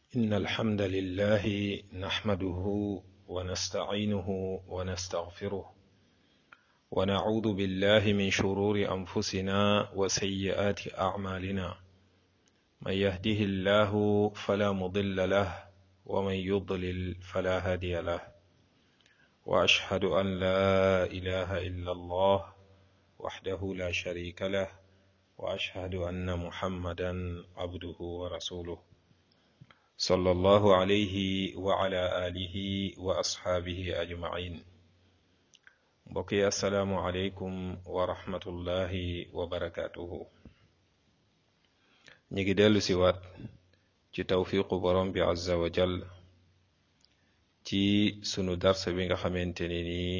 إن الحمد لله نحمده ونستعينه ونستغفره ونعوذ بالله من شرور أنفسنا وسيئات أعمالنا من يهده الله فلا مضل له ومن يضلل فلا هادي له وأشهد أن لا إله إلا الله وحده لا شريك له وأشهد أن محمدا عبده ورسوله صلى الله عليه وعلى آله وأصحابه أجمعين بقي السلام عليكم ورحمة الله وبركاته ñi ngi dellu si waat ci tawfiqu borom bi azza wa jal ci sunu darsa bi nga xamante ni nii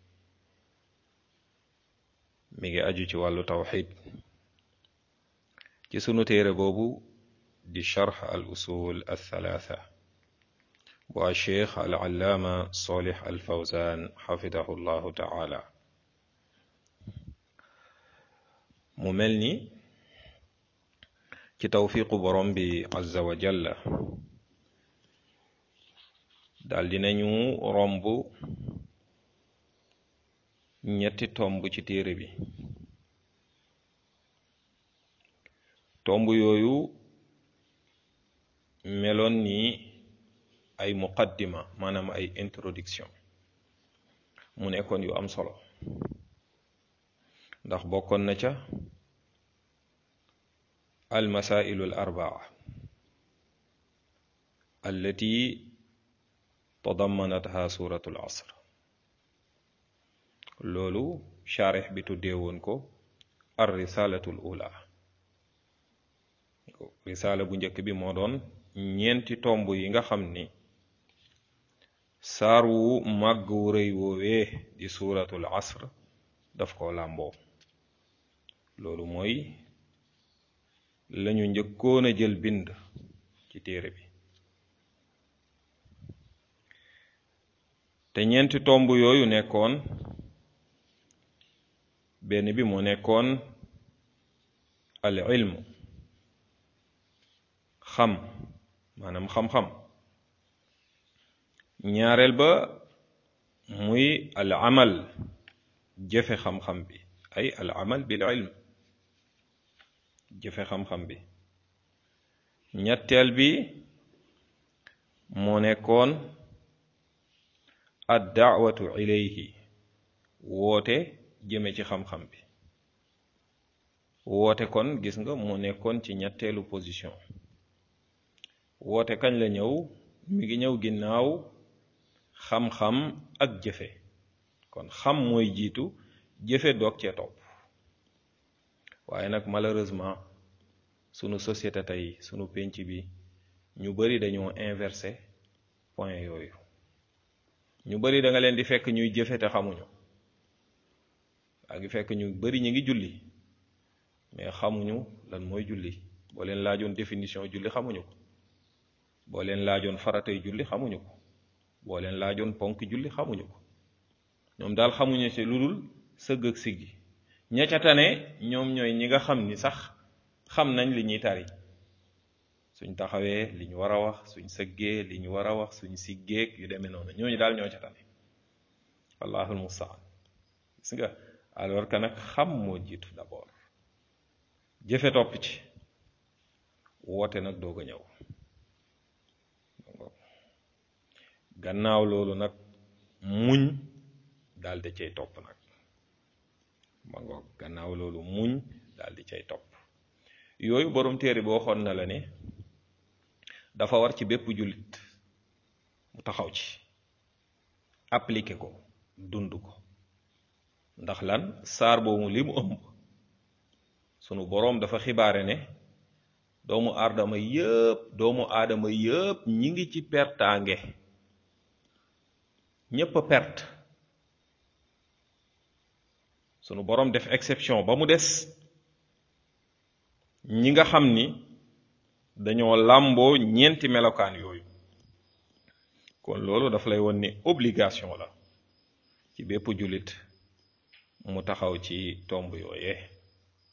mi ngi aju ci wàllu tawxid ci sunu téere boobu di charx al usul al thalatha bu a cheikh al allaama solih al fawzan xafidahu llahu taala mu mel ni ci tawfiqu borom bi azza wa jalla daal dinañu romb ñetti tomb ci téere bi tomb yooyu meloon ni ay muqaddima maanaam ay introduction mu nekkoon yu am solo ndax bokkoon na ca almasailu al arbaa allati tadammanatha suratu al asr loolu charix bi tuddee woon ko ar risalatu al ula risaala bu njëkk bi moo doon ñeenti tomb yi nga xam ni saar wu màgg wu rëy woowee di suuratul asr daf ko làmboo loolu mooy lañu njëkkoon a jël bind ci téere bi te ñeenti tomb yooyu nekkoon benn bi moo nekkoon al ilmu xam maanaam xam-xam ñaareel ba muy al amal jëfe xam-xam bi ay al amal bil ilm jëfe xam-xam bi ñetteel bi moo nekkoon ad daawatu ilayhi woote jëme ci xam-xam bi woote kon gis nga moo nekkoon ci ñetteelu position woote kañ la ñëw mi ngi ñëw ginnaaw xam-xam ak jëfe kon xam mooy jiitu jëfe doog cee topp waaye nag malheureusement sunu société tey sunu pénc bi ñu bari dañoo inversé point yooyu ñu bari da nga leen di fekk ñuy jëfe te xamuñu a ngi fekk ñu bari ñu ngi julli mais xamuñu lan mooy julli boo leen laajoon définition julli xamuñu ko boo leen laajoon faratay julli xamuñu ko boo leen laajoon ponk julli xamuñu ko ñoom daal xamuñu ci lu dul sëgg ak siggi ña ca tane ñoom ñooy ñi nga xam ni sax xam nañ li ñuy tari suñ taxawee li ñu war a wax suñ sëggee li ñu war a wax suñ siggeeg yu demee noonu ñooñu daal ñoo ca tane wallahul mustaan gis nga alors que nag xam moo jiitu d'abord jëfe topp ci woote nag doog a ñëw gannaaw loolu nag muñ daal di cay topp nag ma ngoog gannaaw loolu muñ daal di cay topp yooyu borom téere bi waxoon na la ne dafa war ci bépp jullit mu taxaw ci appliquer ko dund ko ndax lan saar boobu li mu ëmb sunu boroom dafa xibaare ne doomu aadama yëpp doomu aadama yëpp ñi ngi ci pertaange ñépp a perte sunu boroom def exception ba mu des ñi nga xam ni dañoo làmboo ñeenti melokaan yooyu kon loolu daf lay won ni obligation la ci bépp jullit mu taxaw ci tomb yooyee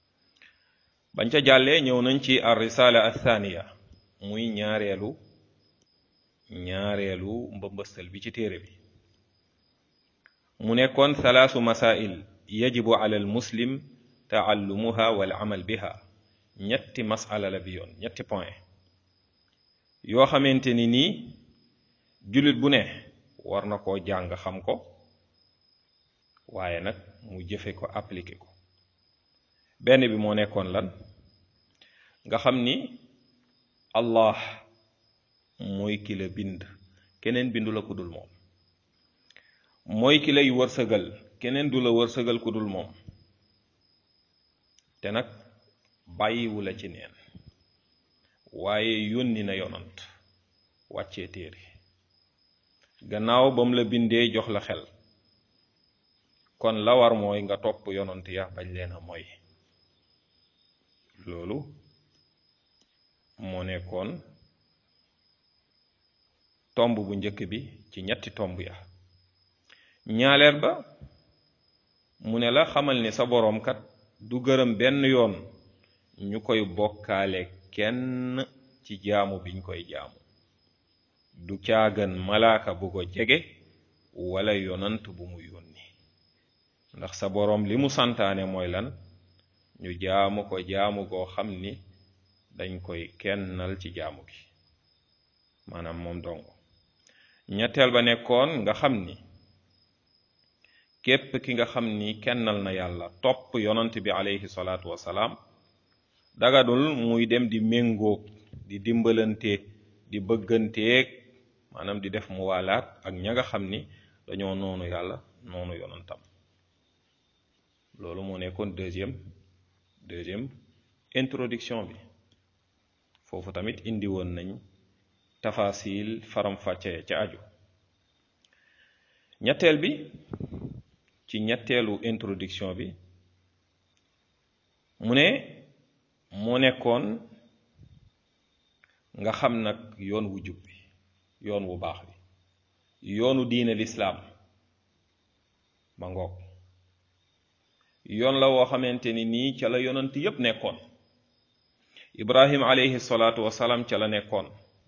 bañ ca jàllee ñëw nañ ci ar risala athaniya muy ñaareelu ñaareelu mbëmbëstal bi ci téere bi mu nekkoon salaasu masail yajibu ala al muslim taallumuha wal amal biha ñetti masala la bi yoon ñetti point yoo xamante ni nii jullit bu ne war na koo jàng xam ko waaye nag mu jëfe ko appliqué ko benn bi moo nekkoon lan nga xam ni allah mooy ki la bind keneen bindu la ku dul moom mooy ki lay wërsëgal keneen du la wërsëgal ku dul moom te nag bàyyiwu la ci neen waaye yónni na yonant wàccee téere gannaaw ba mu la bindee jox la xel kon la war mooy nga topp yonant ya bañ leen a mooy loolu moo nekkoon tomb bu njëkk bi ci ñetti tomb ya ñaaleel ba mu ne la xamal ni sa boroom kat du gërëm benn yoon ñu koy bokkaale kenn ci jaamu biñ koy jaamu du caagan malaaka bu ko jege wala yonant bu mu yónni ndax sa boroom li mu santaane mooy lan ñu jaamu ko jaamu goo xam ni dañ koy kennal ci jaamu gi maanaam moom dong ñetteel ba nekkoon nga xam ni képp ki nga xam ni kennal na yàlla topp yonant bi alayhi salaatu wasalaam dagadul muy dem di méngoog di dimbalante di bëgganteeg maanaam di def muwaalaat ak ña nga xam ni dañoo noonu yàlla noonu yonantam loolu moo nekkoon deuxième deuxième introduction bi foofu tamit indi woon nañ tafasil faram-fàcce ca aju ñetteel bi ci ñetteelu introduction bi mu ne moo nekkoon nga xam nag yoon wu jub bi yoon wu baax bi yoonu diine lislaam ma ngoog yoon la woo xamante ni nii ca la yonant yépp nekkoon ibrahim alayhi salaatu wasalaam ca la nekkoon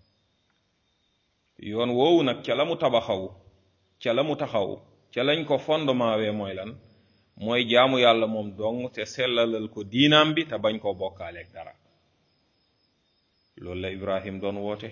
yoon woowu nag ca la mu tabaxaw ca la mu taxaw ca lañ ko fondement wee mooy lan mooy jaamu yàlla moom dong te sellalal ko diinaam bi te bañ koo bokkaaleeg dara loolu la ibrahim doon woote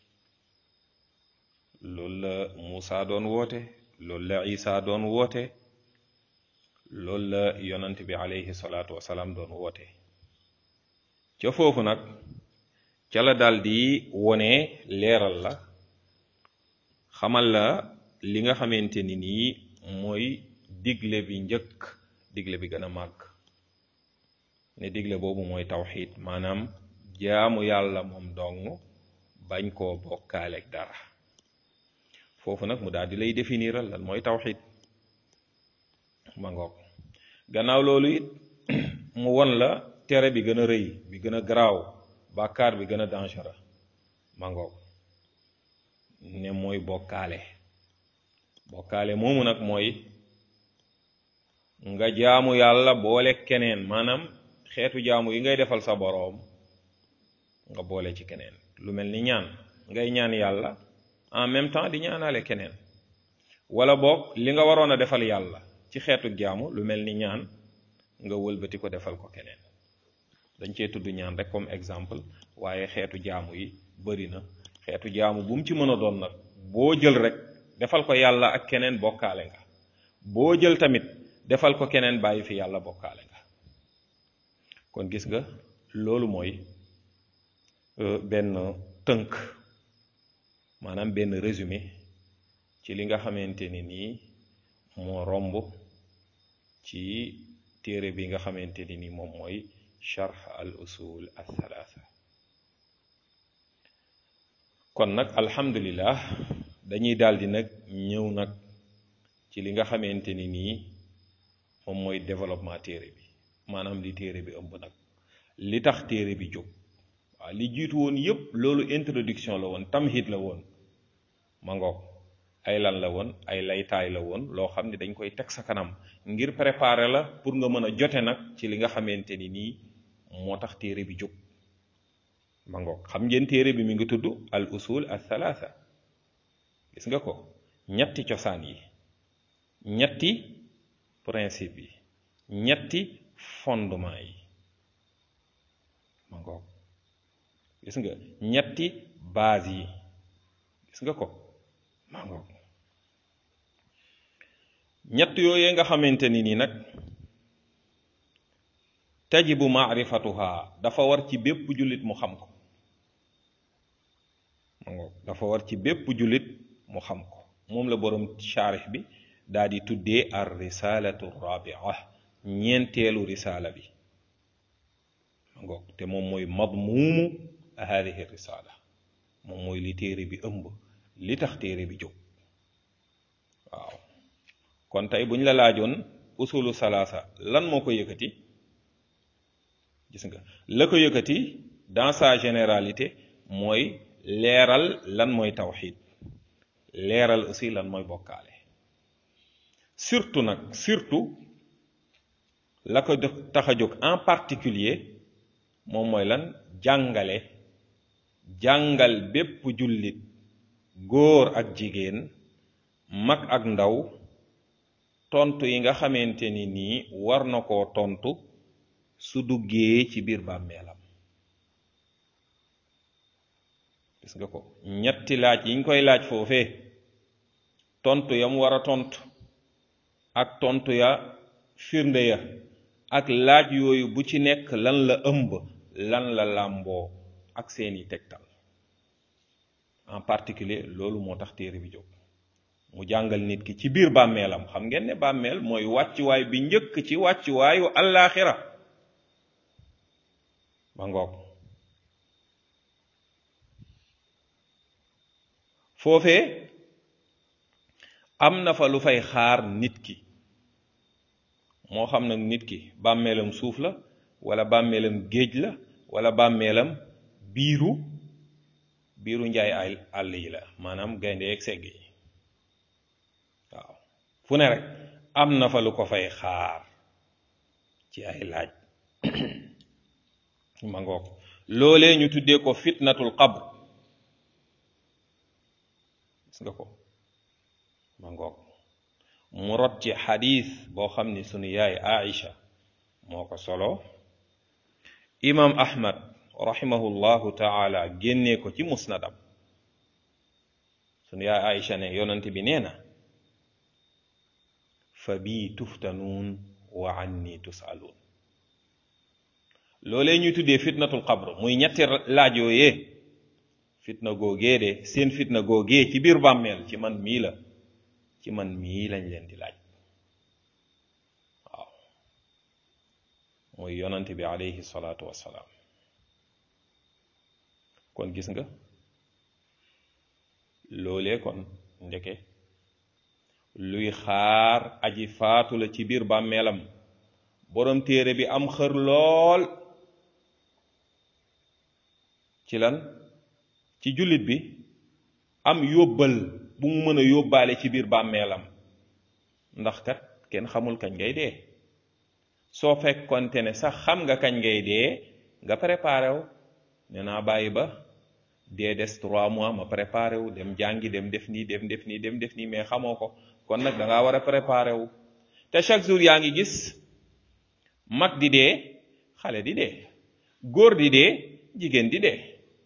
loolu la muusa doon woote loolu la isa doon woote loolu la yonant bi alayhi salaatu wasalaam doon woote ca foofu nag ca la daldi wone leeral la xamal la li nga xamante ni nii mooy digle bi njëkk digle bi gën a màgg ne digle boobu mooy tawxid maanaam jaamu yàlla moom dong bañ koo bokkaaleeg dara foofu nag mu daal di lay définiral lan mooy tawxid ma ngoog gannaaw loolu it mu won la tere bi gën a rëy bi gën a garaaw bàkkaar bi gën a dangereux ma ngoog ne mooy bokkaale bokkaale moomu nag mooy nga jaamu yàlla boole keneen maanaam xeetu jaamu yi ngay defal sa boroom nga boole ci keneen lu mel ni ñaan ngay ñaan yàlla en même temps di ñaanaale keneen wala boog li nga waroon a defal yàlla ci xeetu jaamu lu mel ni ñaan nga wëlbati ko defal ko keneen dañ cee tudd ñaan rek comme exemple waaye xeetu jaamu yi bari na xeetu jaamu bu mu ci mën a doon nag boo jël rek defal ko yàlla ak keneen bokkaale nga boo jël tamit defal ko keneen bàyyi fi yàlla bokkaale nga kon gis nga loolu mooy benn tënk maanaam benn résumé ci li nga xamante ni nii moo romb ci téere bi nga xamante ni nii moom mooy charx al usul al thalatha kon nag alhamdulillah dañuy daldi nag ñëw nag ci li nga xamante ni nii moom mooy développement téere bi maanaam li téere bi ëmb nag li tax téere bi jóg waaw li jiitu woon yépp loolu introduction la woon tamhid la woon ma ngoog ay lan la woon ay laytaay la woon loo xam ne dañ koy teg sa kanam ngir préparer la pour nga mën a jote nag ci li nga xamante ni nii moo tax téere bi jóg ma ngoog xam ngeen téere bi mi ngi tudd al usul al thalatha gis nga ko ñetti cosaan yi ñetti principe yi ñetti fondement yi ma ngoog gis nga ñetti base yi gis nga ko ma ngoog ñett yooyee nga xamante ni nii nag tajibu maarifatuha dafa war ci bépp jullit mu xam ko ma ngoog dafa war ci bépp jullit mu xam ko moom la boroom charix bi daa di tuddee ar risalatu rabia ñeenteelu risaala bi ma ngoog te moom mooy madmuumu hadihi risala moom mooy li téere bi ëmb li tax téere bi jóg waaw kon tey bu ñu la laajoon usulu salaasa lan moo ko yëkkati gis nga la ko yëkkati dans sa généralité mooy leeral lan mooy tawxid leeral aussi lan mooy bokkaale surtout nag surtout la ko tax a jóg en particulier moom mooy lan jàngale jàngal bépp jullit góor ak jigéen mag ak ndaw tontu yi nga xamante ni nii war na koo tontu su duggee ci biir bàmmeelam gis nga ko ñetti laaj yiñ koy laaj foofee tontu yam war a tontu ak tontu ya firnde ya ak laaj yooyu bu ci nekk lan la ëmb lan la làmboo ak seeni tegtal en particulier loolu moo tax téere bi jóg mu jàngal nit ki ci biir bàmmeelam xam ngeen ne bàmmeel mooy wàccuwaay bi njëkk ci wàccuwaayu allaaxira ba ngoog foofee am na fa lu fay xaar nit ki moo xam nag nit ki bàmmeelam suuf la wala bàmmeelam géej la wala bàmmeelam biiru biiru njaay ay àll yi la maanaam gaynde ak segg yi waaw fu ne rek am na fa lu ko fay xaar ci ay laaj ma ngoog loolee ñu tuddee ko fitnatul qabr gis nga ko ma ngoog mu rot ci xadis boo xam ni sunu yaay Aïcha moo ko solo imam ahmad rahimahullahu taala génnee ko ci musnadam sunu yaay Aïcha ne yonante bi nee na fa bii tuftanuun wa anni tusaluun loolee ñuy tuddee fitnatul qabr muy ñetti laaj yooyee fitna googee de seen fitna googee ci biir bàmmeel ci man mii la ci man mii lañ leen di laaj waaw mooy yonante bi alayhi salaatu wassalaam kon gis nga loolee kon ndeke luy xaar aji faatu la ci biir bàmmeelam borom téere bi am xër lool ci lan ci jullit bi am yóbbal bu mu mën a yóbbaale ci biir bàmmeelam ndax kat kenn xamul kañ ngay dee soo fekkonte ne sax xam nga kañ ngay dee nga préparé wu ne naa bàyyi ba dee des trois mois ma préparé wu dem jàngi dem def nii dem def nii dem def nii mais xamoo ko kon nag da ngaa war a préparé wu te chaque jour yaa ngi gis mag di dee xale di dee góor di dee jigéen di dee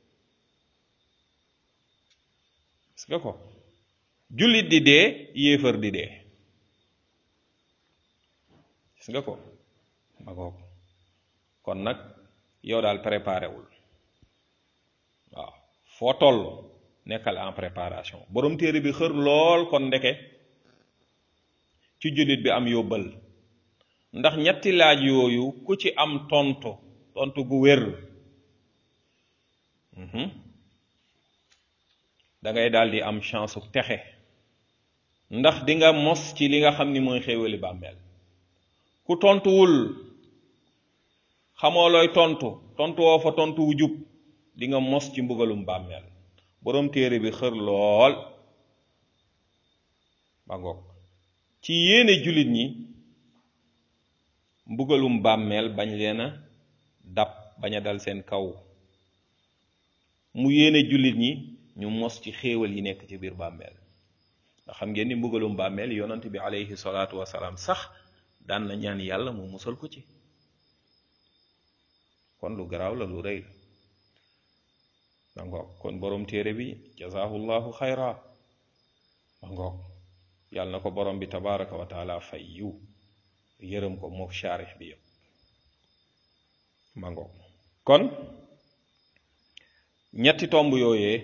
gis nga ko jullit di dee yéefar di dee gis nga ko ma ko kon nag yow daal préparé wul waaw foo toll nekkal en préparation borom téere bi xër lool kon ndeke ci jullit bi am yóbbal ndax ñetti laaj yooyu ku ci am tontu tontu gu wér da ngay daal di am chance su texe ndax di nga mos ci li nga xam ni mooy xéewali bàmmeel ku tontuwul xamoo looy tontu tontu woo fa tontu wu jub di nga mos ci mbugalum bàmmeel boroom téere bi xër lool ba ngoog ci yéene jullit ñi mbugalum bàmmeel bañ leen a dab bañ a dal seen kaw mu yéene jullit ñi ñu mos ci xéewal yi nekk ci biir bàmmeel ndax xam ngeen ni mbugalum bàmmeel yonant bi alayhi salaatu wasalaam sax daan na ñaan yàlla mu musal ko ci kon lu garaaw la lu rëy la ma ngoog kon borom téere bi jazahullahu xayra ma ngoog yàlla na ko borom bi tabaraka wa taala fay yiw yërëm ko mook shaarix bi yëpp ma ngoog kon ñetti tomb yooyee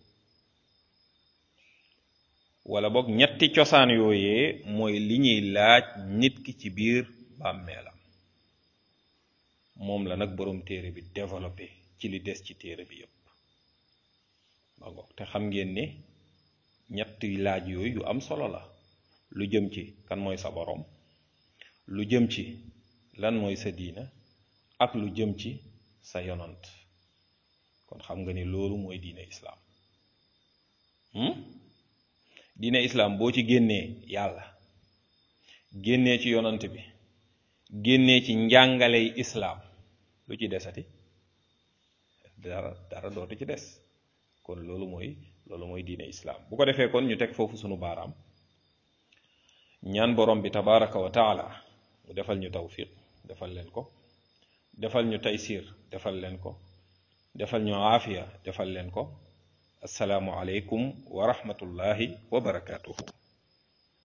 wala boog ñetti cosaan yooyee mooy li ñuy laaj nit ki ci biir bàmmeelam moom la nag borom téere bi développé ci li des ci téere bi yëpp ma ngoog te xam ngeen ne ñetti laaj yooyu yu am solo la lu jëm ci kan mooy sa borom lu jëm ci lan mooy sa diina ak lu jëm ci sa yonant kon xam nga ni loolu mooy diine islaam diine islaam boo ci génnee yàlla génnee ci yonant bi génnee ci njàngaley islaam lu ci desati dara dara dootu ci des kon loolu mooy loolu mooy diine islaam bu ko defee kon ñu teg foofu sunu baaraam ñaan borom bi tabaraka wa taala mu defal ñu tawfiq defal leen ko defal ñu taysir defal leen ko defal ñu aafiya defal leen ko asalaamu aleykum wa rahmatullahi wa barakaatuhu